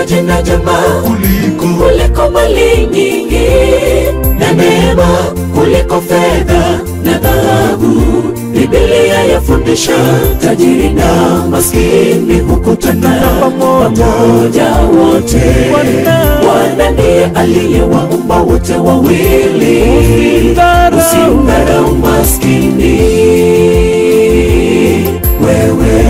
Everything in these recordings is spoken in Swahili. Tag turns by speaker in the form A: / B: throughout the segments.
A: kuchagua jina jema
B: kuliko
A: kuliko mali nyingi na neema kuliko fedha na dhahabu. Biblia yafundisha tajiri na maskini hukutana pamoja wote. Bwana ndiye aliyewaumba wote wawili, usimdharau maskini wewe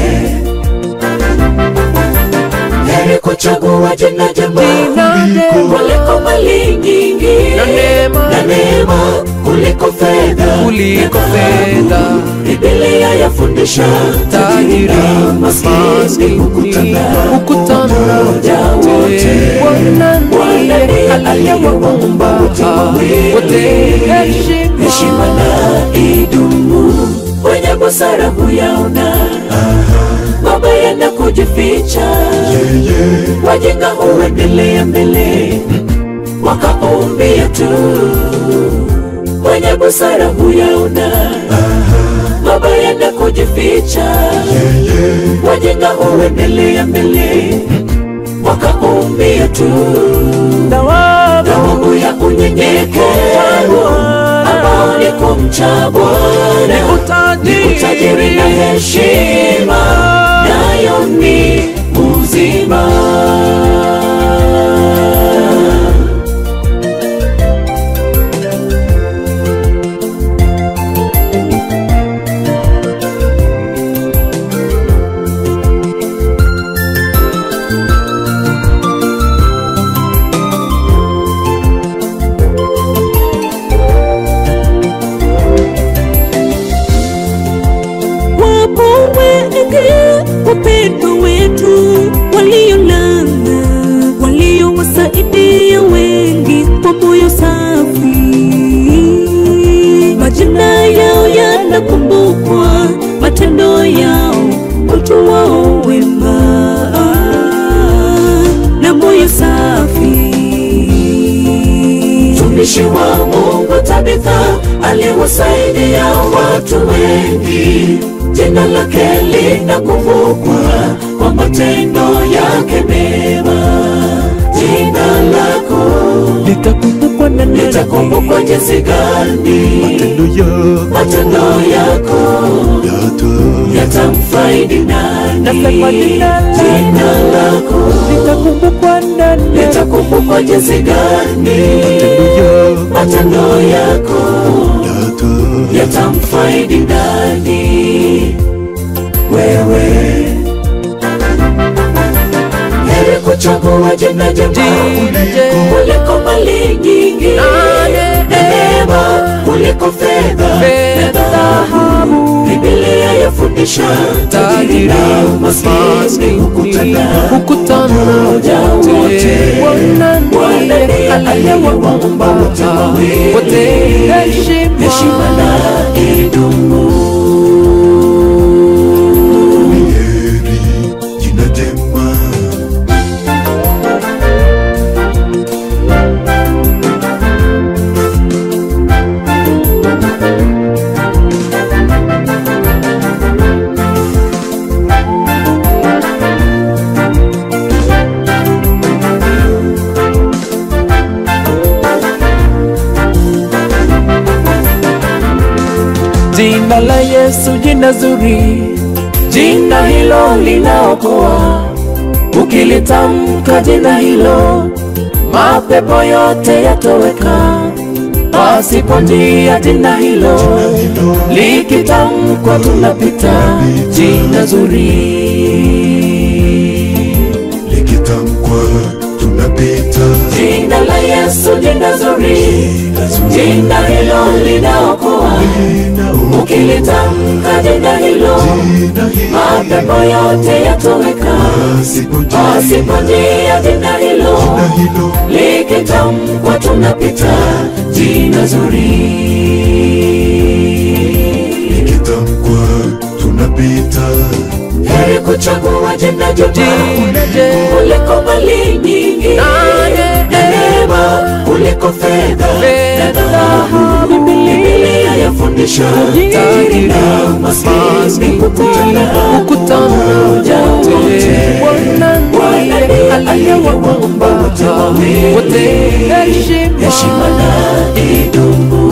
A: heri kuchagua jina jema kuliko mali nyingi
C: Na neema.
A: na neema kuliko fedha
C: Kuliko
A: na dhahabu.
C: fedha.
A: Biblia yafundisha tajiri na maskini hukutana
C: hukutana
A: pamoja wote.
C: Bwana
A: Bwana ndiye
C: ndiye
A: aliyewaumba wote wawili,
C: wote heshima.
A: heshima na idumu. Wenye busara huyaona mabaya na kujificha
B: yeye
A: wajinga huendelea mbele wakaumbia tu wenye busara huyaona mabaya na kujificha
B: yeye
A: wajinga huendelea mbele wakaumbia tu thawabu ya unyenyekevu ambao ni kumcha Bwana ni utajiri na heshima nayo ni uzima
D: Wapo wengi wapendwa wetu waliolala, waliowasaidia wengi kwa moyo safi. Majina yao yanakumbukwa, matendo yao, utu wao wema na moyo safi.
A: mtumishi wa Mungu Tabitha aliwasaidia watu wengi, jina lake linakumbukwa kwa matendo yake mema. Jina lako
C: litakumbukwa na nani?
A: litakumbukwa jinsi gani?
B: matendo yako
A: Matendo yako
B: yata
A: yatamfaidi nani?
C: Nasema jina lako.
A: Jina lako
C: litakumbukwa na nani?
A: litakumbukwa jinsi gani?
B: matendo yako
A: Matendo yako
B: yata
A: yatamfaidi nani? Wewe heri kuchagua jina jema
C: Jina jema.
A: kuliko mali nyingi
C: Na ne-
A: na neema kuliko fedha na
C: Fedha,
A: dhahabu. Biblia yafundisha tajiri na maskini hukutana
C: hukutana
A: pamoja wote.
C: Bwana
A: Bwana
C: ndiye
A: ndiye aliyewaumba wote wawili,
C: wote heshima.
A: heshima na idumu.
B: heri jina jema
C: Jina la Yesu, jina zuri, jina hilo linaokoa. Ukilitamka jina hilo, mapepo yote yatoweka. Pasipo njia jina hilo likitamkwa, tunapita. Jina zuri,
B: likitamkwa tunapita
A: Jina la Yesu, jina zuri, jina hilo linaokoa. Ukilitamka jina hilo, mapepo yote yatoweka. Pasipo njia jina hilo likitamkwa, tunapita. Jina zuri
B: likitamkwa tunapita
A: heri kuchagua jina jema
C: Jina jema.
A: kuliko mali nyingi
C: Na
A: na neema kuliko fedha na dhahabu. Biblia yafundisha tajiri na maskini hukutana
C: hukutana
A: pamoja wote.
C: Bwana
A: Bwana
C: ndiye aliyewaumba wote heshima
A: heshima na idumu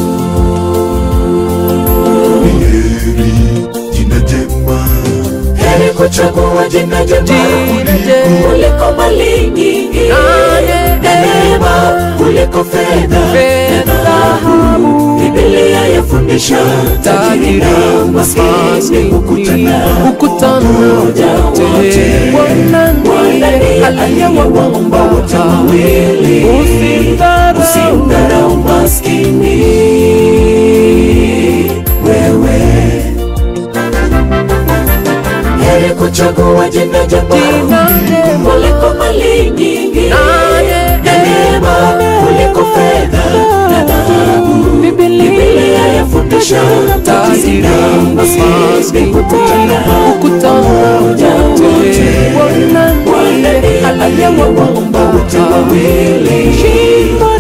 B: ni heri jina jema
A: heri kuchagua jina jema
C: Jina jema.
A: kuliko mali nyingi
C: Nane.
A: na neema kuliko fedha
C: Fedha,
A: na dhahabu Biblia yafundisha tajiri na maskini hukutana
C: kukutana
A: pamoja wote.
C: Bwana
A: Bwana
C: ndiye
A: ndiye
C: aliyewaumba
A: wote wawili.
C: usimdharau
A: usimdharau maskini wewe heri kuchagua jina jema
C: Jina jema.
A: kuliko mali nyingi
C: Naye
A: na neema kuliko fedha na dhahabu
C: Biblia
A: Biblia yafundisha tajiri na maskini hukutana
C: kukutana
A: pamoja wote.
C: Bwana
A: Bwana
C: ndiye
A: ndiye
C: aliyewaumba
A: wote wawili
C: Shimba